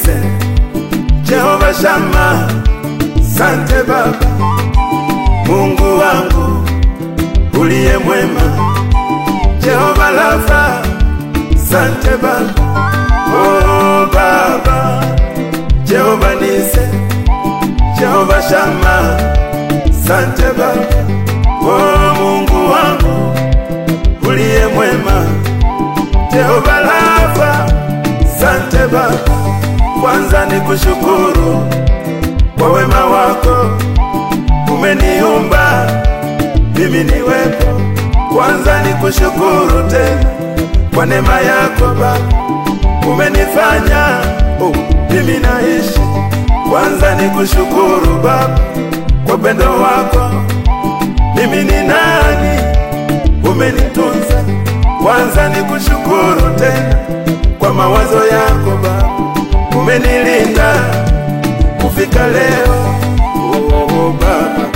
nise Jehova Shama, sante Baba, Mungu wangu uliye mwema, Jehova Rafa, sante Baba, oh Baba, Jehova nise Jehova Shama, sante Baba, oh Mungu wangu uliye mwema, Jehova Rafa, sante Baba, kwanza ni kushukuru kwa wema wako, umeniumba mimi niwepo. Kwanza ni kushukuru tena kwa neema yako Baba, umenifanya oh, mimi naishi. Kwanza ni kushukuru Baba kwa pendo wako, mimi ni nani, umenitunza. Kwanza ni kushukuru tena kwa mawazo yako Baba, umenilinda kufika leo oh, oh, Baba.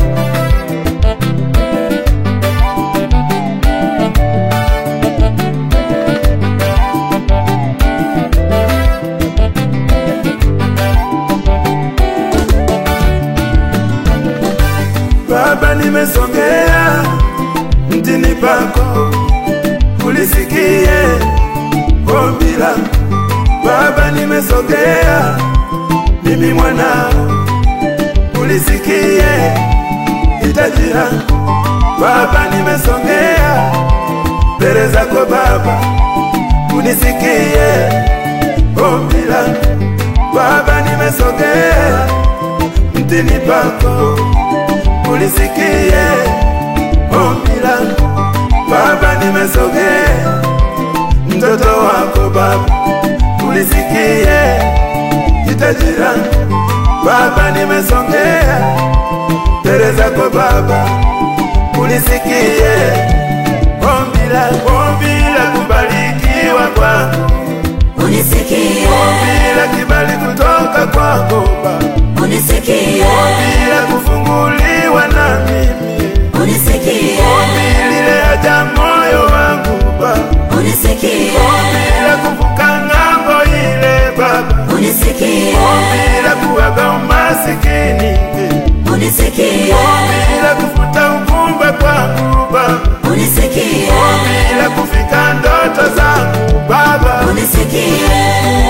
Baba, nimesongea mtini pako, ulisikie ombi langu. Baba, nimesogea mimi mwanao, ulisikie hitaji langu. Baba, nimesongea mbele zako Baba, unisikie ombi langu. Baba, nimesogea mtini pako ulisikie ombi langu Baba, nimesogea mtoto wako Baba, ulisikie hitaji langu Baba, nimesogea mbele zako Baba, ulisikie ombi langu, ombi la kubarikiwa kwangu, Unisikie, ombi la kibali kutoka kwako Baba, unisikie, ombi la kufunguliwa na mimi unisikie, Ombi lile haja moyo wangu Baba, unisikie, ombi la kuvuka ng'ambo ile Baba, unisikie, ombi la kuaga umasikini, unisikie, ombi la kufuta ugumba kwangu Baba, unisikie, ombi la kufika ndoto zangu Baba, unisikie.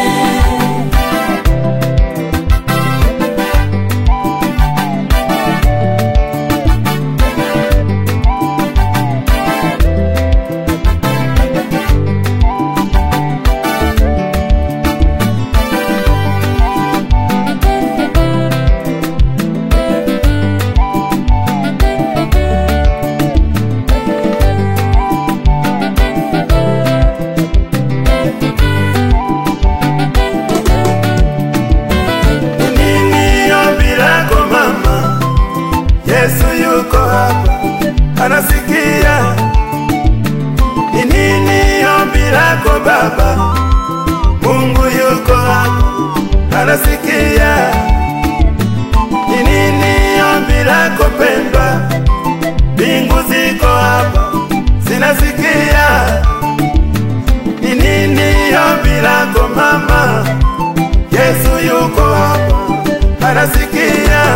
nini ombi lako mama? Yesu yuko hapa anasikia. Ni nini ombi lako baba? Mungu yuko hapa anasikia. Ni nini ombi lako pendwa? Mbingu ziko hapa zinasikia. Ni nini ombi lako mama? Yesu yuko hapa anasikia.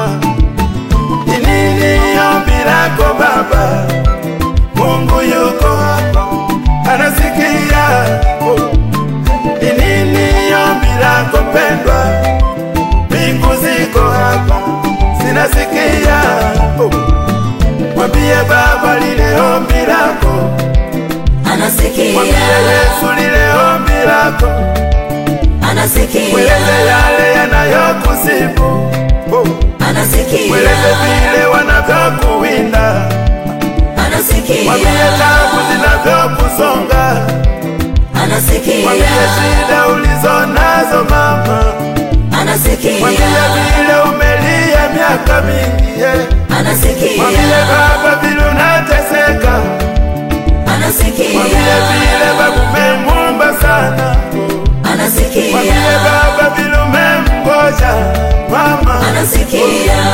Ni nini ombi lako baba? Mungu yuko hapa anasikia. Oh. Ni nini ombi lako pendwa? Mbingu ziko hapa zinasikia. Oh. Mwambie baba lile ombi lako, mwambie Anasikia, Yesu lile ombi lako, anasikia, mweleze yale yanayokusibu. Oh. anasikia, Mweleze vile wanavyokuwinda, mwambie anasikia, tabu zinavyokusonga, mwambie anasikia, shida ulizo nazo mama, mwambie anasikia, vile umelia miaka mingi yeah. Mwambie anasikia, baba vile unateseka, mwambie anasikia, vile baba umemwomba sana, mwambie anasikia, baba vile umemgoja mama, anasikia.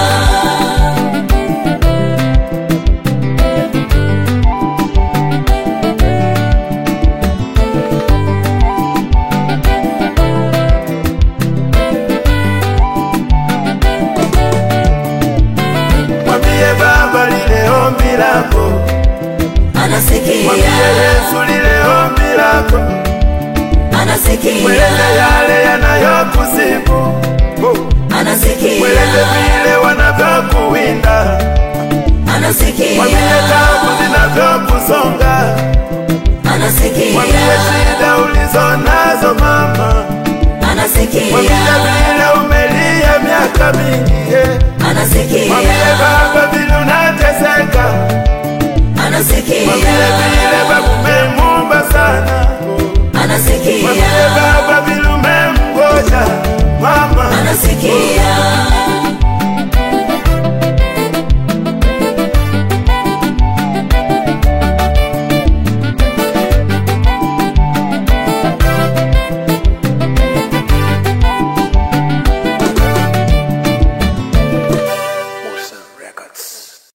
Mwambie anasikia, Yesu lile ombi lako, mweleze anasikia, yale yanayokusibu, oh. mweleze anasikia, vile wanavyokuwinda, mwambie anasikia, tabu zinavyokusonga,